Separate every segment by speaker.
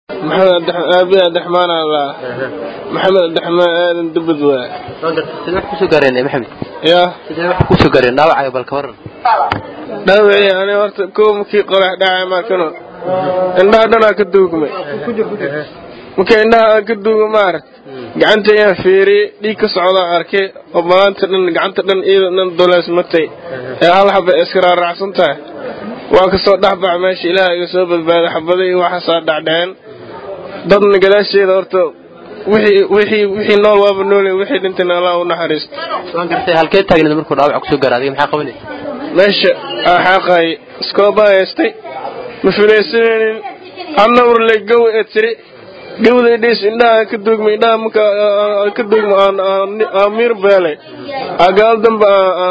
Speaker 1: maxamed aabi abdiraxmaan alla maxamed abdiraxmaan aadan dubad waa
Speaker 2: sidee wax kusoo gaareen maxamed
Speaker 1: yaa
Speaker 2: sidee wax kusoo gaareen dhaawacaaga bal ka waran
Speaker 1: dhaawacii ani horta kow markii qorax dhacay markano indhaha dhanaa ka duugmay marka indhaha aan ka duuga maaragt gacanta ayaan fiiriyey dhiig ka socdaa arkay oo maanta dhan gacanta dhan iyada dhan doleysmatay ee hal xaba iska raaracsan tahay waa ka soo dhexbax meesha ilaaha iga soo badbaaday xabada iyo waxaasaa dhacdhaceen dadna gadaasheeda horta wixii wixii wixii nool waaba noole wixii dhintayna allah u naxariisto
Speaker 2: waan gartay halkee taagneed markuu dhaawac kusoo gaara adiga maxaa qabanaysa
Speaker 1: meesha xaaqay iskoobaa haystay ma filaysanaynin hadna urle gow ee tiri gawda idhiis indhaha aan ka duugmay indhaha marka aan ka duugmo aan aan miir beelay agaal dambe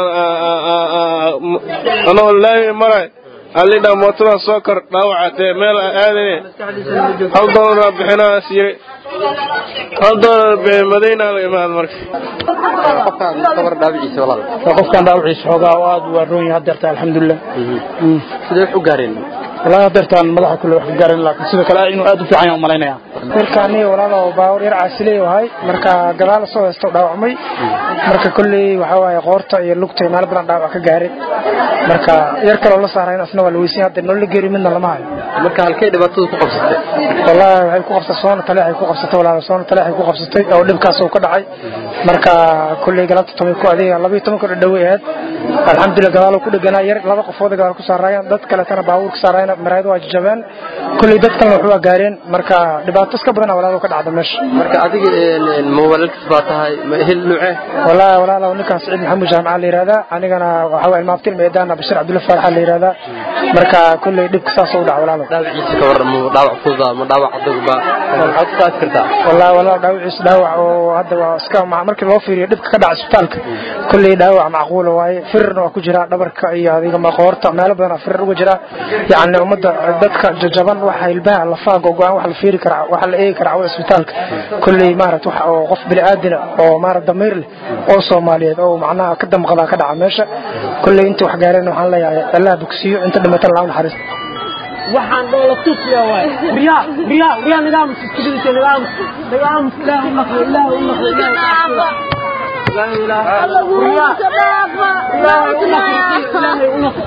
Speaker 1: anoo laami maray alidhaa mootada soo kor dhaawacatee meel aan aadane hal doolar bixinaas yiri hal doolar bixin madaynaa la imaan marka
Speaker 2: qofkaan kabar dhaawiciisa walaal
Speaker 3: qofkan dhaawaciisa xoogaa oo aad waa roon yahay hadeerta alxamdulilah
Speaker 2: sidee wax u gaareen
Speaker 3: walahi hadeertaan madaxa kule wax ka gaarin laakiin sidoo kale inuu aad u fiican yahay umalaynaya markaani walaalo baawar yar caasileey ahay marka gadaal soo heesto dhaawacmay marka kolley waxa waaye qoorta iyo lugta meel badan dhaawac ka gaaray marka yar kaloo la saarayn asna waa la weysin hadda noola geeri midna lama hayo
Speaker 2: marka halkay dhibaatada ku qabsatay
Speaker 3: wallahi waxay ku qabsatay soona taleexay ku qabsatay walaalo soona taleexay ku qabsatay oo dhibkaas uu ka dhacay marka kolley galabta toban ku adiga labiyo toban ku dhadhaway ahayd alxamdulilah gadaal ku dheganaa yar laba qofood gadaal ku saaraayeen dad kaletana baabuur ka saaraayeen maraayadu waa jajabeen kolley dad kalena waxu waa gaareen marka dhibaato iska badan walaalo ka dhacda meesha
Speaker 2: marka adiga ma walaalkiis baa tahay ma ehel nuuce
Speaker 3: wallahi walaalo ninkan saciid maxamuud jaamaca la yihahdaa anigana waxa waa ilmaabtil meedaana bashir cabdulla faaraxa la yihahdaa marka kolley dhibka saas u dhaca walaalo
Speaker 2: dhaawiciisa ka waran ma dhaawac fududa ma dhaawac adagba maxaad ku taasi kartaa
Speaker 3: wallahi walaalo dhaawaciisa dhaawac oo hadda waa iska markii loo fiiriyo dhibka ka dhaca isbitaalka kolley dhaawac macquula waaye firirna waa ku jira dhabarka iyo adiga maqoorta meelo badan firir uga jira yacni ummadda dadka jajaban waxa ilbaha lafaha gogo-aan wax la fiiri karaa waxa la eegi karaa cawada isbitaalka kolley maarata wax oo qof bini aadina oo maarata damiir leh oo soomaaliyeed oo macnaha ka damqada ka dhaca meesha kolley inta wax gaareen waxaan leeyahay allah bogsiyo inta dhimatana laa naxariista
Speaker 4: waxaan dhoola tusiya waay riyaa riyaa riyaa nidaam iskidisa nidaam nidaam ilaahu naqli ilaahu naqli ilaahu لا إله إلا الله إلهي ونقل إلهي ونقل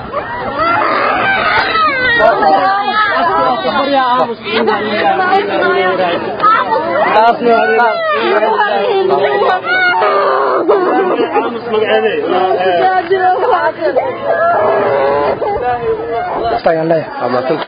Speaker 4: صبر يا عامس
Speaker 3: ayaan leeyahay